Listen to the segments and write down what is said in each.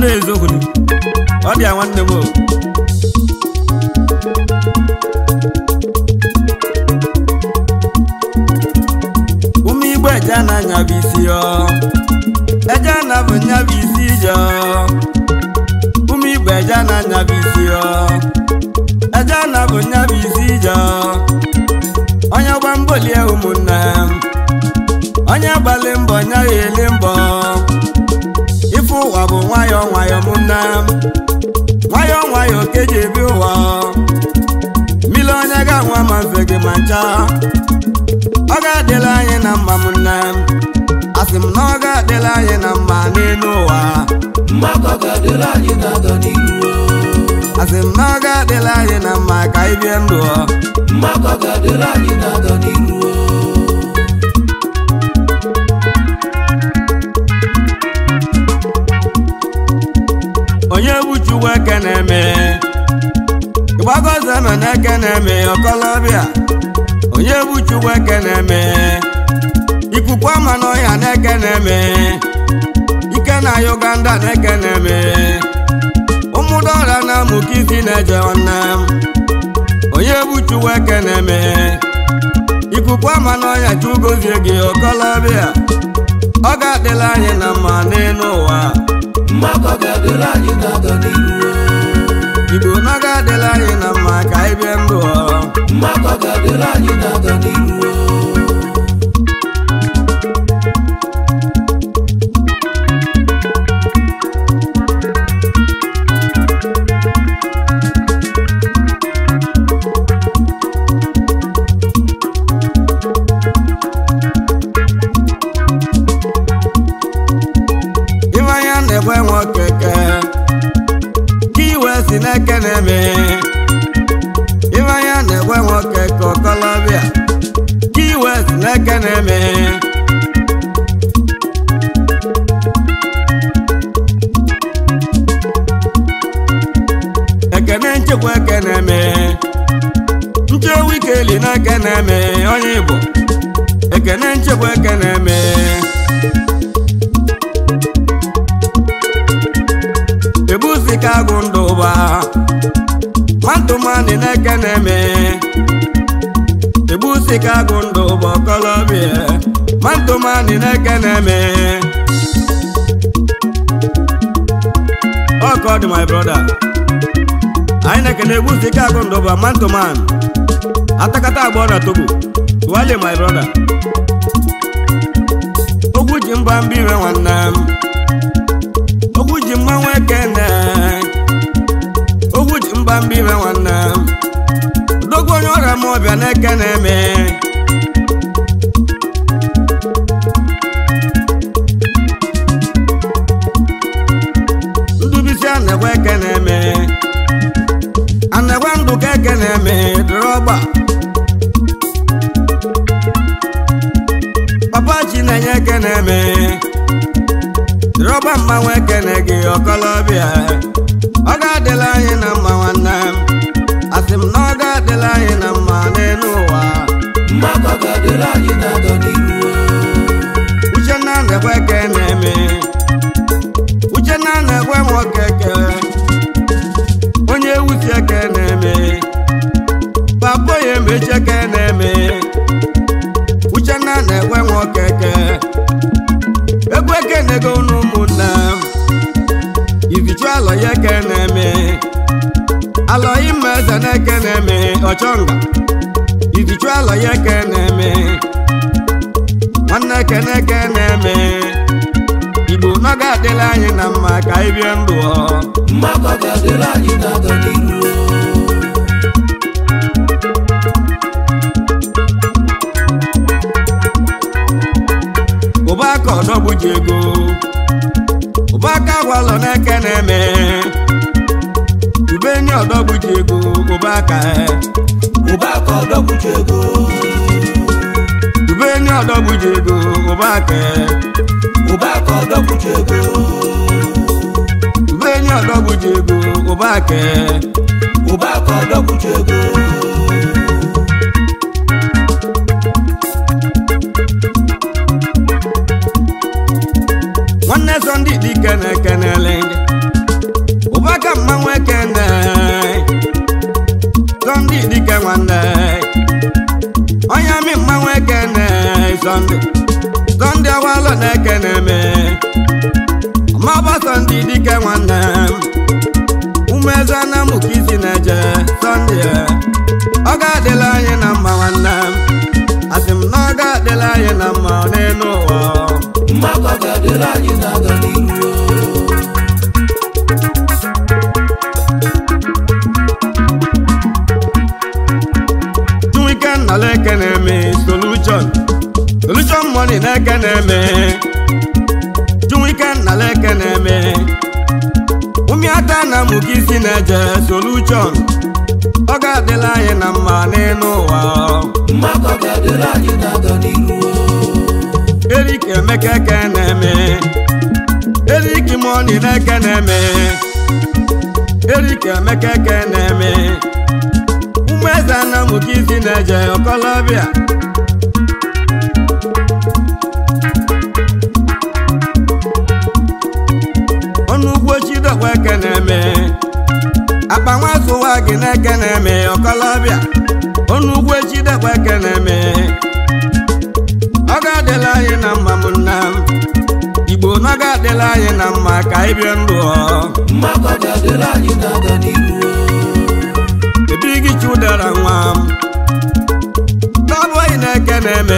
anụ eziokwu ni ọ dị ya nwanne m o ụmụ igbo eje na-anya bụ isi ọ eje na bụ nya bụ isi ije ọ ụmụ igbo eje na-anya bụ isi ọ eje na bụ nya bụ isi ije ọ onye gba mbọ lie ụmụnne onye gbalị mbọ nya ya eli mbọ ife ụwa bụ nwayọọ nwayọọ mụnne nwayọọ nwayọọ ka eji ebi ụwa mmiri onye ga-anwa ma mfe gị ma ncha ọ ga-adịla anyị na mma m nne asị m na ọ ga-adịla anyị na mma n'elu ụwa mmakọ ga-adịrị anyị na-aga n'iru asị m na ọ ga-adịla anyị na mma ka anyị bie ndụ ọ. mmakọ ga-adịrị anyị na-aga n'iru onye bụ Chukwu eke na-eme ịgbagoze nọ n'eke na-eme ọkọlọbịa onye bụ Chukwu eke na-eme ikuku ama n'ọhịa na-eke na-eme ike na Uganda na-eke na-eme ụmụdọra na amụka isi na-eje nwanne m onye bụ Chukwu eke na-eme ikuku ama n'ọhịa chugozie gị ọkọlọbịa ọ ga-adịla anyị na mma n'elu ụwa mmakọ ga-adịrị anyị na-aga n'iru igbo na ọ ga-adịla anyị na mma ka anyị bie ndụ ọ. mmakọ ga-adịrị anyị na-aga n'iru ife anya na-ekwe nwoke ke ka iwe si n'eke na-eme ife anya na-ekwe nwoke ka ọkọlọbịa ka iwe si n'eke na-eme ekene nchekwa eke na-eme nchewu ikeli n'eke na-eme onye igbo ekene nchekwa eke na-eme ebusi ka agụ ndụ ụba nwantumani na-eke na-eme ebusi ka agụ ndụ ụba ọkọlọbịa nwantumani na-eke na-eme ọkọ dị my brother anyị na-ekene ebusi ka agụ ndụ ụba nwantuman atakata agbọ na togo tuwale my brother ogwu ji mba mba ire nwanne m ogwu ji mmanwụ ekene ogwu ji mba mba ire nwanne m dogo onye ọrịa m ọbịa na-eke na-eme ndubisi anagwa eke na-eme anagwa ndụ ka eke na-eme dịrọgba papa chi na-enye eke na-eme rọba mmanwụ ekene gị ọkọlọbịa ọ ga-adịla anyị na mma nwanne m asị m na ọ ga-adịla anyị na mma n'elu ụwa mmakọ ga-adịrị anyị na-aga n'iru uchenna na-ekwe ka na-eme uchenna na-ekwe nwoke ke onye wusi eke na-eme papa ya emechi eke na-eme uchenna na-ekwe nwoke ke egwu ekenego n'ụmụnne m izichu alọ ya eke na-eme alọ ime eze na-eke na-eme ọchọnga izichu alọ ya eke na-eme nwanne ekene eke na-eme igbo na ga-adịla anyị na mma ka anyị bie ndụ ọ mmakọ ga-adịrị anyị na-aga n'iru ụba aka ọdọgbu ji ego ụba aka gwalọ na-eke na-eme ube nye ọdọgbu ji ego ụba aka ụba aka ọdọkwuchi ego ube nye ọdọgbu ji ego ụba aka ụba aka ọdọkwuchi ego ube nye ọdọgbu ji ego ụba aka ụba aka ọdọkwuchi ego nwanne sọndị dike na-ekenele gị sọnde sọnde awalọ na-eke na-eme ọmaba sọnde dike nwanne m umeze na mụka isi na-eje sọnde ọ ga-adịla anyị na mma nwanne m asị m na ọ ga-adịla anyị na mma n'elu ụwa mmakọ ga-adịrị anyị na-aga n'iru Chuwike nnọla eke na-eme solution solution money na-eke na-eme Chuwike nnọla eke na-eme ụmịata na mụka isi na-eje solution ọ ga-adịla anyị na mma n'elu ụwa mmakọ ga-adịrị anyị na-aga n'iru Erik Emeka eke na-eme Erik money na-eke na-eme Erik Emeka eke na-eme ụmụ eze na mụka isi na-eje ọkọlọbịa ọnụ ugbo chidokwa eke na-eme akpa nwa zụwa gị na-eke na-eme ọkọlọbịa ọnụ ugbo chidokwa eke na-eme ọ ga-adịla anyị na mma m nna m igbo na ọ ga-adịla anyị na mma ka anyị bie ndụ ọ mmakọ ga-adịrị anyị na-aga n'iru ebe gị chụdara nwa m n'ọbụghị na-eke na-eme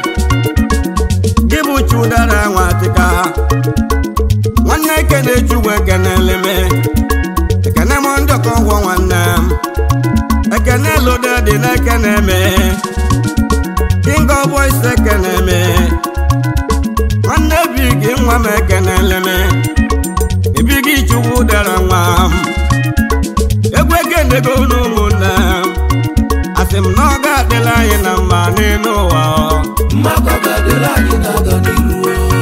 gị bụ chụdara nwa tịka nwanne eke na-echugwu ekene eleme ekene m ndọkọ ụgwọ nwanne m ekene lode dị na-eke na-eme king of boys eke na-eme nwanne bi gị nwa m ekene eleme ebi gị chukwu dara nwa m egwu ekenego n'ụmụnne m asị m na ọ ga-adịla anyị na mma n'elu ụwa mmakọ ga-adịrị anyị na-aga n'iru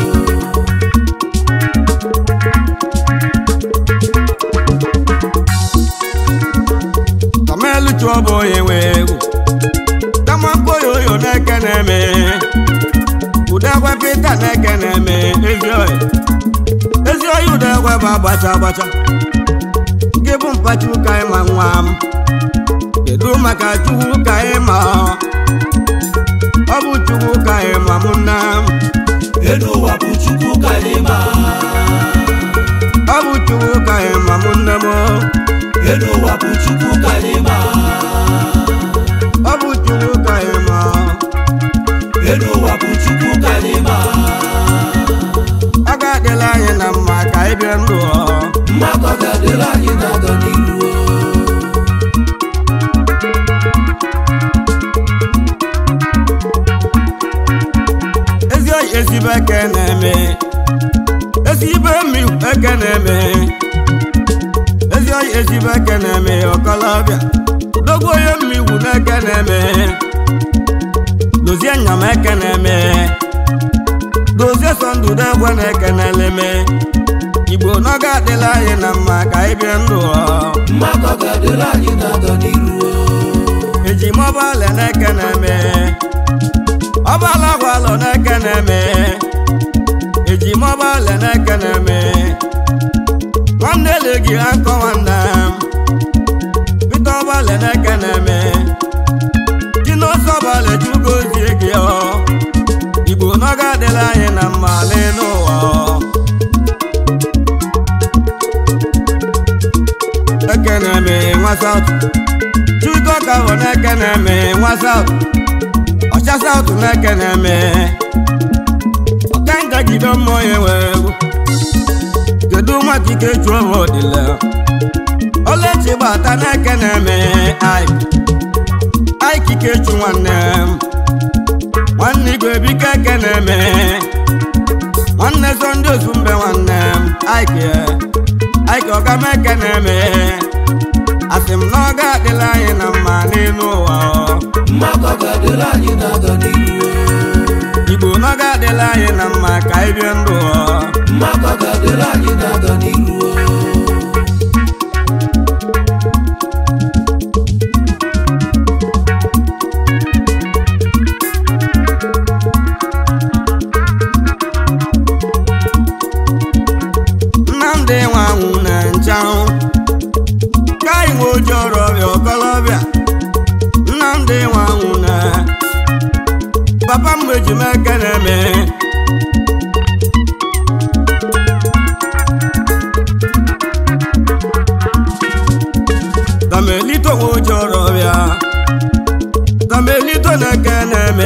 tọmelu chụọ bụ onye nwe egwu tamakpo yoyo na-eke na-eme udegwe pita na-eke na-eme ezi oyi ezi oyi udegwe bụ agbacha agbacha gị bụ mpachi ụka ịma nwa m kedu maka chukwu ka ịma ọ bụ chukwu ka ịma m nna m elu ụwa bụ chukwu ka anyị ma ọ bụ chukwu ka ịma m nne m elu ụwa bụ chukwu ka anyị ma ọ bụ chukwu ka ịma elu ụwa bụ chukwu ka anyị ma ọ ga-adịla anyị na mma ka anyị bie ndụ ọ mmakọ ga-adịrị anyị na-aga n'iru ezi oyi ezigbo eke na-eme ezigbo emi eke na-eme ezi oyi ezigbo eke na-eme ọkọlọbịa dogo onye mmigwu na-eke na-eme dozie nyama eke na-eme dozie sọndụdo egwe na-eke na-eleme igbo na ọ ga-adịla anyị na mma ka anyị bie ndụ ọ mmakọ ga-adịrị anyị na-aga n'iru eji mọbalị na-eke na-eme ọbala gwalọ na-eke na-eme eji mọbalị na-eke na-eme nwanne ele gị akọ nwanne m pete ọbalị na-eke na-eme ji n'ọsọ ọbalị chugo ozie gị ọ igbo na ọ ga-adịla anyị na mma n'elu ụwa ọ. eke na-eme nwa saut chuko ka bụ na-eke na-eme nwa saut ọcha saut na-eke na-eme ọka njagide mmụọ ya nwere egwu kedu nwa kike chuo m odile olechi gbata na-eke na-eme aik aikike chu nwanne m nwanne igwe bike eke na-eme nwanne so ndị ozu mbe nwanne m aike aike ọga m eke na-eme asị m na ọ ga-adịla anyị na mma n'elu ụwa ọ. mmakọ ga-adịrị anyị na-aga n'iru igbo na ọ ga-adịla anyị na mma ka anyị bie ndụ ọ. mmakọ ga-adịrị anyị na-aga n'iru nnamdị nwa anwụ na nchanwụ ka anyị nwe oji ọrụ ọrịa ọkọlọbịa nnamdị nwa anwụ na papa m eji m eke welite na-eke na-eme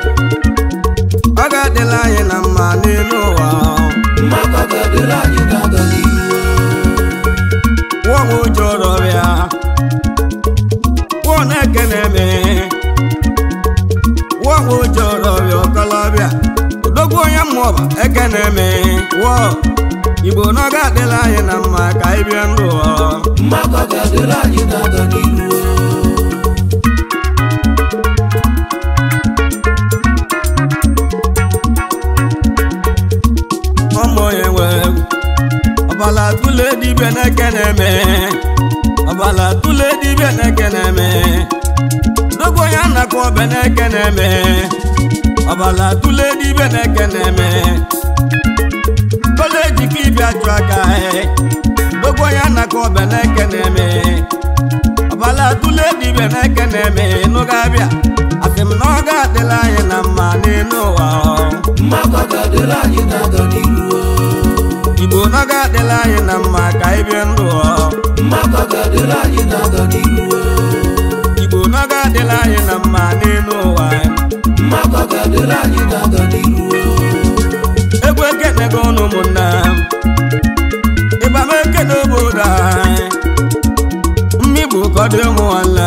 ọ ga-adịla anyị na mma n'elu ụwa maka ga-adịrị anyị na-aga n'ihu wụọ ụjọ ọrọbịa wụọ na-eke na-eme wụọ ụjọ ọrọbịa ọkọlọbịa odogwu onye mmụọba eke na-eme wụọ igbo na ọ ga-adịla anyị na mma ka anyị bịa ndụ ụwa maka ga-adịrị anyị na-aga n'ihu ọmụ onye nwe ọbala tụle dibịa na-eke na-eme ọbala tụle dibịa na-eke na-eme dogo ya nakọ ọbẹ na-eke na-eme ọbala tụle dibịa na-eke na-eme kọleji ka ịbịa chụ aka dogo ya nakọ ọbẹ na-eke na-eme ọbala tụle dibịa na-eke na-eme n'oge abịa asị m na ọ ga-adịla anyị na mma n'elu ụwa maka ga-adịrị anyị na-aga n'ihu igbo na ọ ga-adịla anyị na mma ka anyị bie ndụ ọ. maka ga-adịrị anyị na-aga n'ihu igbo na ọ ga-adịla anyị na mma n'elu ụwa maka ga-adịrị anyị na-aga n'ihu egwu ekenego ụnụ ụmụnna ịba m ekene obodo anyị mmigbo ka ọ dị ụmụ nwanne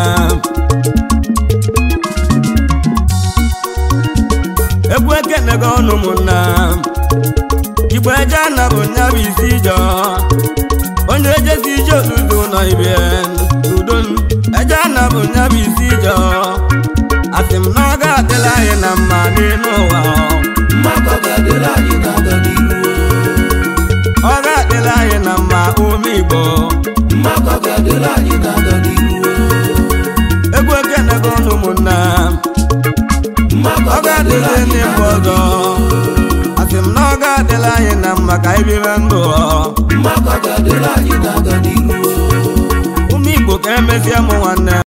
egwu ekenego ụnụ ụmụnna igbo eje na bụ nya bụ isi ijọ onye ejezi ije ozuzo nọ ibe n'udo eje na bụ nya bụ isi ijọ asị m na ọ ga-adịla anyị na mma n'elu ụwa maka ga-adịrị anyị na-aga n'ihu ọ ga-adịla anyị na mma ume igbo maka ga-adịrị anyị na-aga n'ihu egwu ekenego ụnụ ụmụnna maka ọ ga-adịrị ga-adịzi anyị ndị mba na-aga ọzọ asị m na ọ ga-adịla anyị na mma ka anyị bibe ndụ maka ga-adịrị anyị na-aga n'ihu ume igbo ka emezie m nwanne